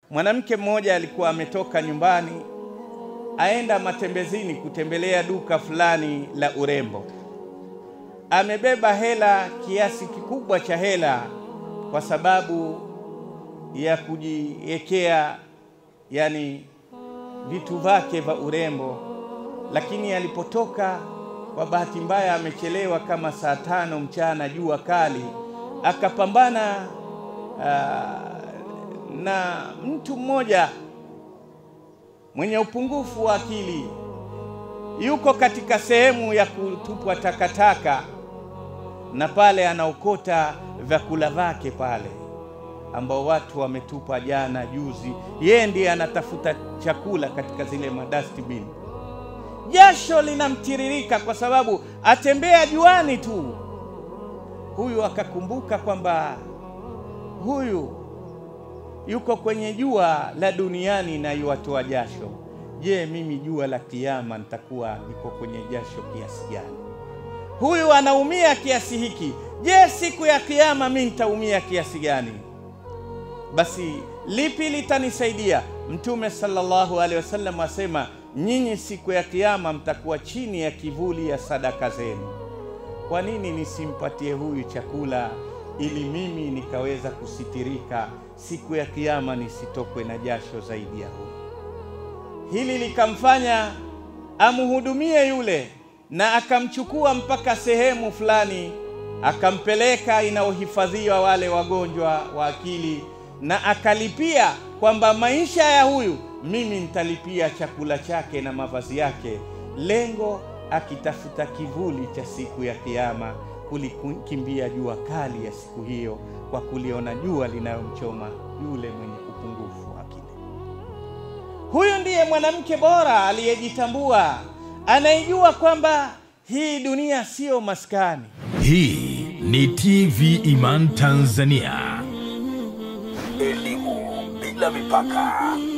Mwanamke mmoja alikuwa ametoka nyumbani aenda matembezini kutembelea duka fulani la urembo. Amebeba hela kiasi kikubwa cha hela kwa sababu ya kujiwekea yani vitu vyake vya urembo, lakini alipotoka kwa bahati mbaya amechelewa kama saa tano mchana, jua kali, akapambana uh, na mtu mmoja mwenye upungufu wa akili, yuko katika sehemu ya kutupwa takataka, na pale anaokota vyakula vyake pale ambao watu wametupa jana juzi, yeye ndiye anatafuta chakula katika zile madustbin. Jasho linamtiririka kwa sababu atembea juani tu. Huyu akakumbuka kwamba huyu yuko kwenye jua la duniani na yuwatoa jasho. Je, mimi jua la kiyama nitakuwa niko kwenye jasho kiasi gani? Huyu anaumia kiasi hiki, je, siku ya kiyama mimi nitaumia kiasi gani? Basi lipi litanisaidia? Mtume sallallahu alaihi wasallam asema, nyinyi siku ya kiyama mtakuwa chini ya kivuli ya sadaka zenu. Kwa nini nisimpatie huyu chakula ili mimi nikaweza kusitirika siku ya kiyama nisitokwe na jasho zaidi ya huyu? Hili likamfanya amhudumie yule, na akamchukua mpaka sehemu fulani, akampeleka inayohifadhiwa wale wagonjwa wa akili, na akalipia kwamba maisha ya huyu mimi nitalipia chakula chake na mavazi yake, lengo akitafuta kivuli cha siku ya kiyama kulikimbia jua kali ya siku hiyo, kwa kuliona jua linayomchoma yule mwenye upungufu wa akili. Huyu ndiye mwanamke bora aliyejitambua, anayejua kwamba hii dunia siyo maskani. Hii ni TV Iman Tanzania. Elimu bila mipaka.